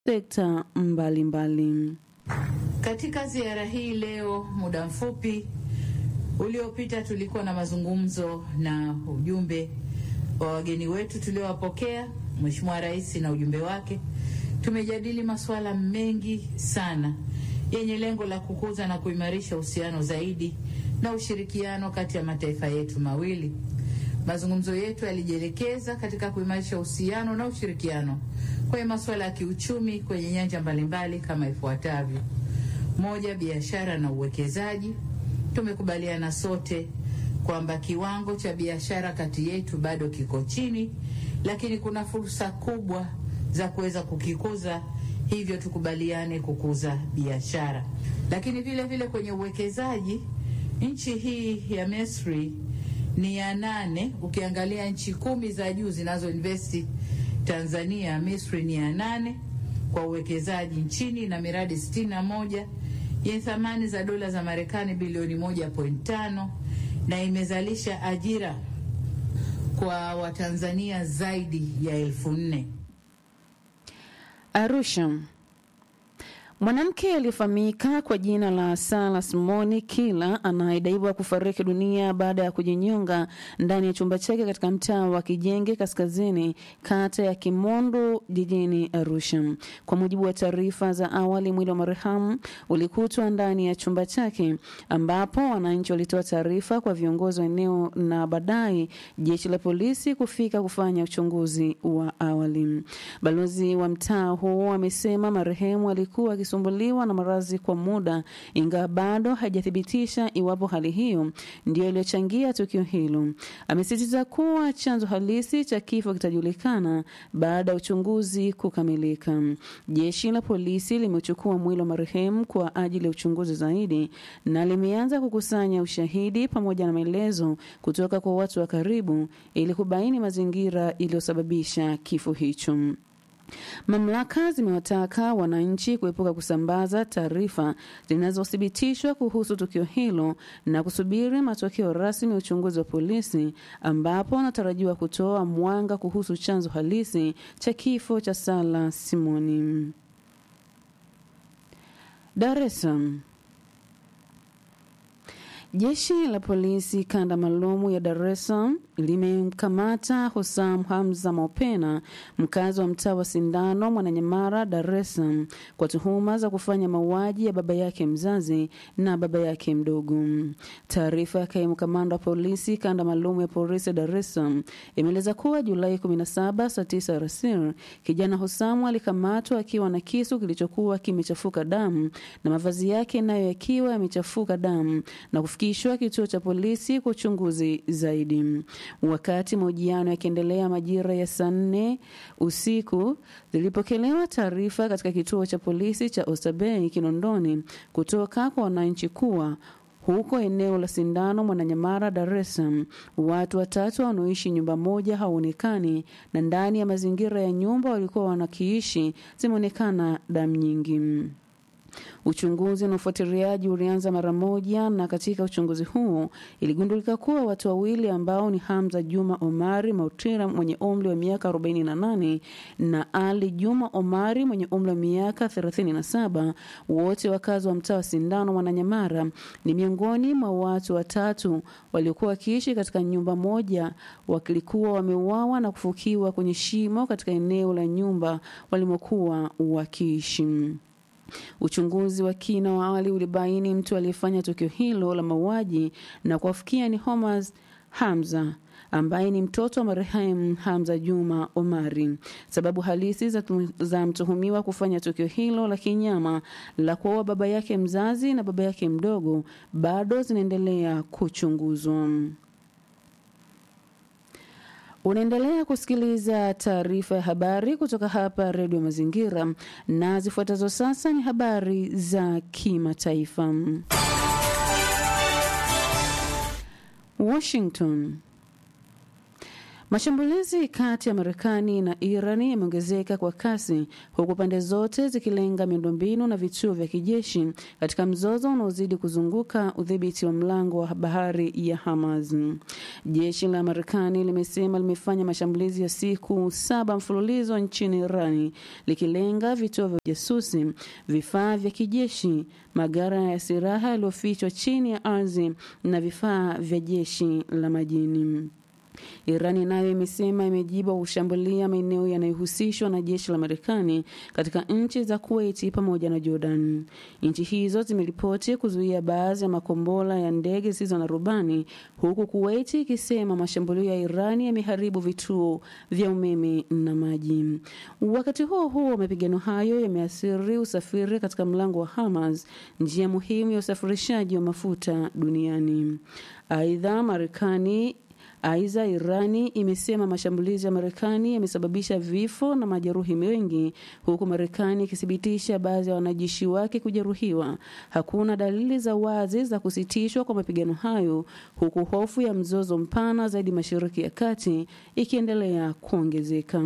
sekta mbalimbali. Katika ziara hii leo, muda mfupi uliopita, tulikuwa na mazungumzo na ujumbe wa wageni wetu tuliowapokea, Mheshimiwa Rais na ujumbe wake. Tumejadili masuala mengi sana yenye lengo la kukuza na kuimarisha uhusiano zaidi na ushirikiano kati ya mataifa yetu mawili. Mazungumzo yetu yalijielekeza katika kuimarisha uhusiano na ushirikiano kwenye masuala ya kiuchumi kwenye nyanja mbalimbali kama ifuatavyo: moja, biashara na uwekezaji. Tumekubaliana sote kwamba kiwango cha biashara kati yetu bado kiko chini, lakini kuna fursa kubwa za kuweza kukikuza, hivyo tukubaliane kukuza biashara. Lakini vile vile kwenye uwekezaji, nchi hii ya Misri ni ya nane. Ukiangalia nchi kumi za juu zinazoinvesti Tanzania, Misri ni ya nane kwa uwekezaji nchini na miradi sitini na moja yenye thamani za dola za Marekani bilioni moja point tano na imezalisha ajira kwa Watanzania zaidi ya elfu nne. Arusha. Mwanamke aliyefahamika kwa jina la Sara Simoni Kila anayedaiwa kufariki dunia baada ya kujinyonga ndani ya chumba chake katika mtaa wa Kijenge Kaskazini, kata ya Kimondo, jijini Arusha. Kwa mujibu wa taarifa za awali, mwili wa marehemu ulikutwa ndani ya chumba chake, ambapo wananchi walitoa taarifa kwa viongozi wa eneo na baadaye jeshi la polisi kufika kufanya uchunguzi wa awali. Balozi wa mtaa huo amesema marehemu alikuwa sumbuliwa na maradhi kwa muda, ingawa bado hajathibitisha iwapo hali hiyo ndiyo iliyochangia tukio hilo. Amesisitiza kuwa chanzo halisi cha kifo kitajulikana baada ya uchunguzi kukamilika. Jeshi la polisi limechukua mwili wa marehemu kwa ajili ya uchunguzi zaidi na limeanza kukusanya ushahidi pamoja na maelezo kutoka kwa watu wa karibu ili kubaini mazingira iliyosababisha kifo hicho. Mamlaka zimewataka wananchi kuepuka kusambaza taarifa zinazothibitishwa kuhusu tukio hilo na kusubiri matokeo rasmi ya uchunguzi wa polisi, ambapo wanatarajiwa kutoa mwanga kuhusu chanzo halisi cha kifo cha Sara Simoni. Dar es Salaam. Jeshi la polisi kanda maalumu ya Dar es Salaam limemkamata Husam Hamza Mopena, mkazi wa mtaa wa Sindano, Mwananyamara, Dar es Salaam, kwa tuhuma za kufanya mauaji ya baba yake mzazi na baba yake mdogo. Taarifa ya kaimu kamanda wa polisi kanda maalumu ya polisi ya Dar es Salaam imeeleza kuwa Julai 17 saa 9 alasiri, kijana Husamu alikamatwa akiwa na kisu kilichokuwa kimechafuka damu na mavazi yake nayo yakiwa yamechafuka damu na kufikishwa kituo cha polisi kwa uchunguzi zaidi. Wakati mahojiano yakiendelea majira ya saa nne usiku, zilipokelewa taarifa katika kituo cha polisi cha Oysterbay Kinondoni kutoka kwa wananchi kuwa huko eneo la Sindano Mwananyamara, Dar es Salaam, watu watatu wanaoishi nyumba moja hawaonekani na ndani ya mazingira ya nyumba walikuwa wanakiishi zimeonekana damu nyingi. Uchunguzi na ufuatiliaji ulianza mara moja, na katika uchunguzi huo iligundulika kuwa watu wawili ambao ni Hamza Juma Omari Mautira mwenye umri wa miaka 48 na Ali Juma Omari mwenye umri wa miaka 37, wote wakazi wa mtaa wa Sindano Mwananyamara, ni miongoni mwa watu watatu waliokuwa wakiishi katika nyumba moja, wakilikuwa wameuawa na kufukiwa kwenye shimo katika eneo la nyumba walimokuwa wakiishi. Uchunguzi wa kina wa awali ulibaini mtu aliyefanya tukio hilo la mauaji na kuwafikia ni Homaz Hamza ambaye ni mtoto wa marehemu Hamza Juma Omari. Sababu halisi za, za mtuhumiwa kufanya tukio hilo la kinyama la kuua baba yake mzazi na baba yake mdogo bado zinaendelea kuchunguzwa. Unaendelea kusikiliza taarifa ya habari kutoka hapa Redio Mazingira, na zifuatazo sasa ni habari za kimataifa. Washington. Mashambulizi kati ya Marekani na Irani yameongezeka kwa kasi huku pande zote zikilenga miundombinu na vituo vya kijeshi katika mzozo unaozidi kuzunguka udhibiti wa mlango wa bahari ya Hamas. Jeshi la Marekani limesema limefanya mashambulizi ya siku saba mfululizo nchini Irani likilenga vituo vya ujasusi, vifaa vya kijeshi, magara ya silaha yaliyofichwa chini ya ardhi na vifaa vya jeshi la majini. Irani nayo imesema imejibu kushambulia maeneo yanayohusishwa na jeshi la Marekani katika nchi za Kuwait pamoja na Jordan. Nchi hizo zimeripoti kuzuia baadhi ya makombora ya ndege zisizo na rubani, huku Kuwait ikisema mashambulio ya Irani yameharibu vituo vya umeme na maji. Wakati huo huo, mapigano hayo yameathiri usafiri katika mlango wa Hamas, njia muhimu ya usafirishaji wa mafuta duniani. Aidha, Marekani Aidha, Irani imesema mashambulizi ya Marekani yamesababisha vifo na majeruhi wengi, huku Marekani ikithibitisha baadhi ya wanajeshi wake kujeruhiwa. Hakuna dalili za wazi za kusitishwa kwa mapigano hayo, huku hofu ya mzozo mpana zaidi Mashariki ya Kati ikiendelea kuongezeka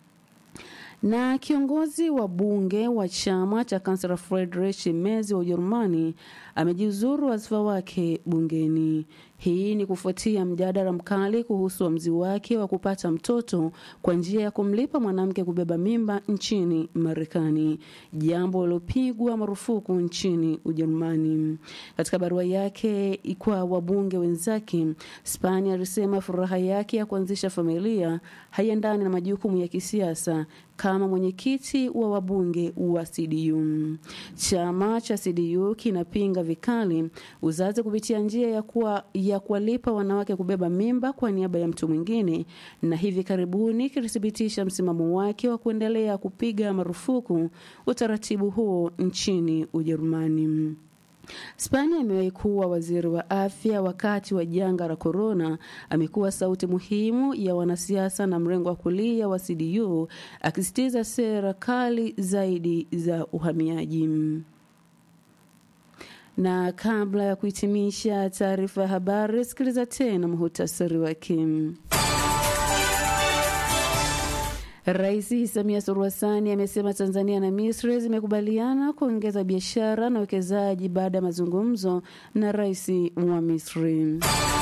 na kiongozi wa bunge wa chama cha kansela Friedrich Merz wa Ujerumani amejiuzuru wadhifa wake bungeni. Hii ni kufuatia mjadala mkali kuhusu uamuzi wake wa kupata mtoto kwa njia ya kumlipa mwanamke kubeba mimba nchini Marekani, jambo lilopigwa marufuku nchini Ujerumani. Katika barua yake kwa wabunge wenzake, Spania alisema furaha yake ya kuanzisha familia haiendani na majukumu ya kisiasa kama mwenyekiti wa wabunge wa CDU. Chama cha CDU kinapinga vikali uzazi kupitia njia ya kuwa ya kuwalipa wanawake kubeba mimba kwa niaba ya mtu mwingine, na hivi karibuni kilithibitisha msimamo wake wa kuendelea kupiga marufuku utaratibu huo nchini Ujerumani. Spania amewahi kuwa waziri wa afya wakati wa janga la korona. Amekuwa sauti muhimu ya wanasiasa na mrengo wa kulia wa CDU akisitiza sera kali zaidi za uhamiaji. Na kabla ya kuhitimisha taarifa ya habari, sikiliza tena muhutasari wake. Rais Samia Suluhu Hassan amesema Tanzania na Misri zimekubaliana kuongeza biashara na uwekezaji baada ya mazungumzo na rais wa Misri.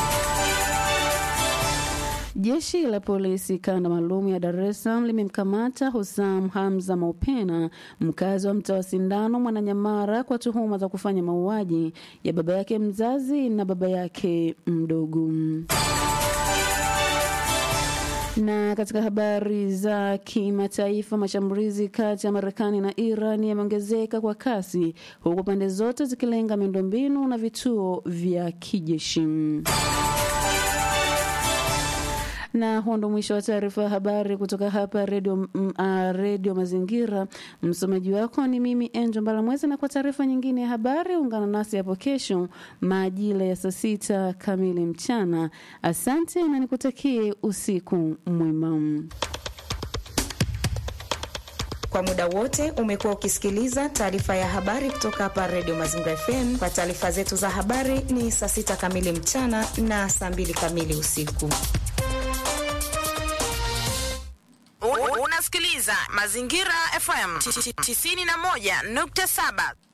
Jeshi la polisi kanda maalum ya Dar es Salaam limemkamata Husam Hamza Maupena, mkazi wa mtaa wa Sindano, Mwananyamara, kwa tuhuma za kufanya mauaji ya baba yake mzazi na baba yake mdogo. Na katika habari za kimataifa, mashambulizi kati ya Marekani na Iran yameongezeka kwa kasi, huku pande zote zikilenga miundombinu na vituo vya kijeshi. na huo ndo mwisho wa taarifa ya habari kutoka hapa redio uh, redio Mazingira. Msomaji wako ni mimi Enjo Mbalamwezi, na kwa taarifa nyingine ya habari ungana nasi hapo kesho majira ya saa sita kamili mchana. Asante na nikutakie usiku mwema. Kwa muda wote umekuwa ukisikiliza taarifa ya habari kutoka hapa Redio Mazingira FM. Kwa taarifa zetu za habari ni saa sita kamili mchana na saa mbili kamili usiku. Unasikiliza Mazingira FM 91.7.